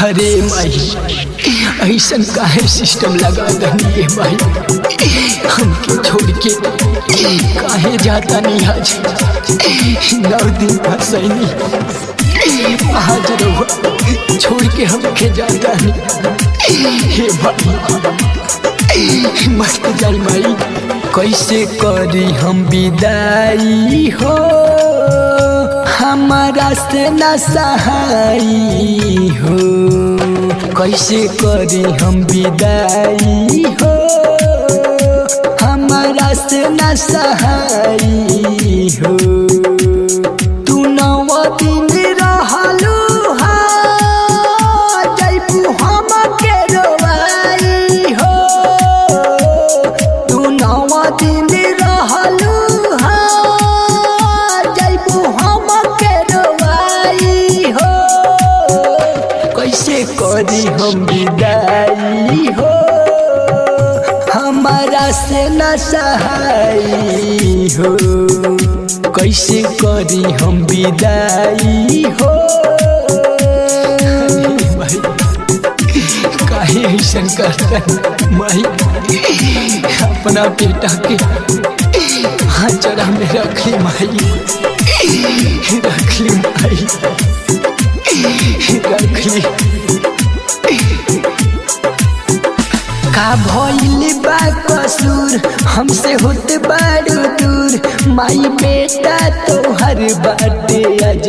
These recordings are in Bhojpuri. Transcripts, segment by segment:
अरे माई ऐसन काहे सिस्टम लगा दनी ये माई हमके छोड़ के काहे जाता नहीं आज नौ दिन फसैनी आज रहुआ छोड़ के हमके जाता नहीं हे भाई मस्त जाई माई कैसे करी हम विदाई हो हमारा से न सहाई हो कैसे करी हम विदाई हो हमारा से न सहाई हो तू नव दिन रहलू हा जैबू हम के रोवाई हो तू नव दिन रहलू हा जैबू हम के रोवाई हो कैसे करी हम विदाई हो हमारा से न सहाई हो कैसे करी हम विदाई हो भाई काहे ऐसन करतन माई अपना बेटा के हाजरा में रख ली माई रख ली माई रख ली का भइल बा कसूर हमसे होते बारू दूर माई बेटा तोहर बाटे आज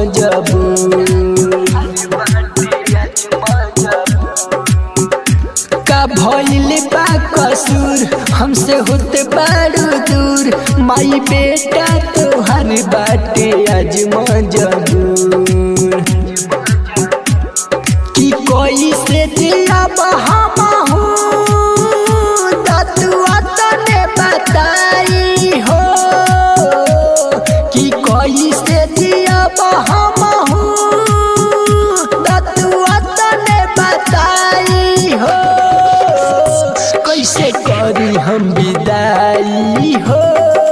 मजबूर का भइल बा कसूर हमसे होते बारू दूर माई बेटा तोहर बाटे आज मजबूर कि कोई से दिया बहामहू ततुआ तने बताई हो कि कोई से दिया बहामहू ततुआ तने बताई हो कैसे करी हम विदाई हो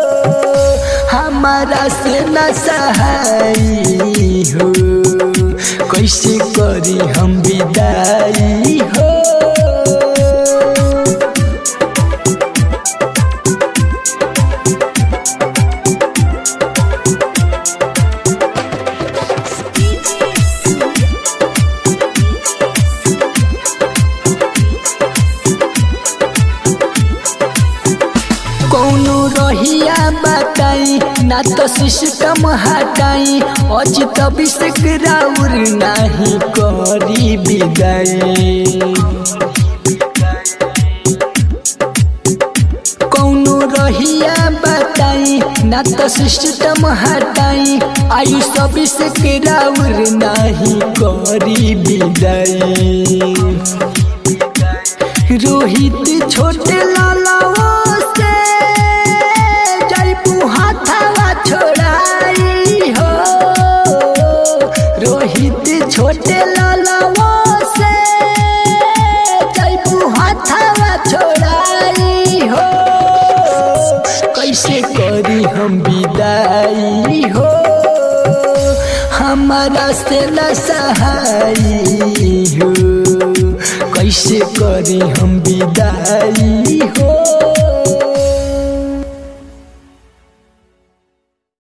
हमारा से न सहाई हो कैसे करी हम विदाई हो कौनो रहिया बताई ना तो सिस्टम हटाई अज तब से राउर नहीं करी विदाई कौनो रहिया बताई ना तो सिस्टम हटाई आयु सब से राउर नहीं करी विदाई रोहित छोटे लालाओ से जयपू हाथवा छोड़ाई हो रोहित छोटे लालाओ से जयपू हाथवा छोड़ाई हो कैसे करी हम विदाई हो हमारा से न सहाई हो कैसे करी हम विदाई हो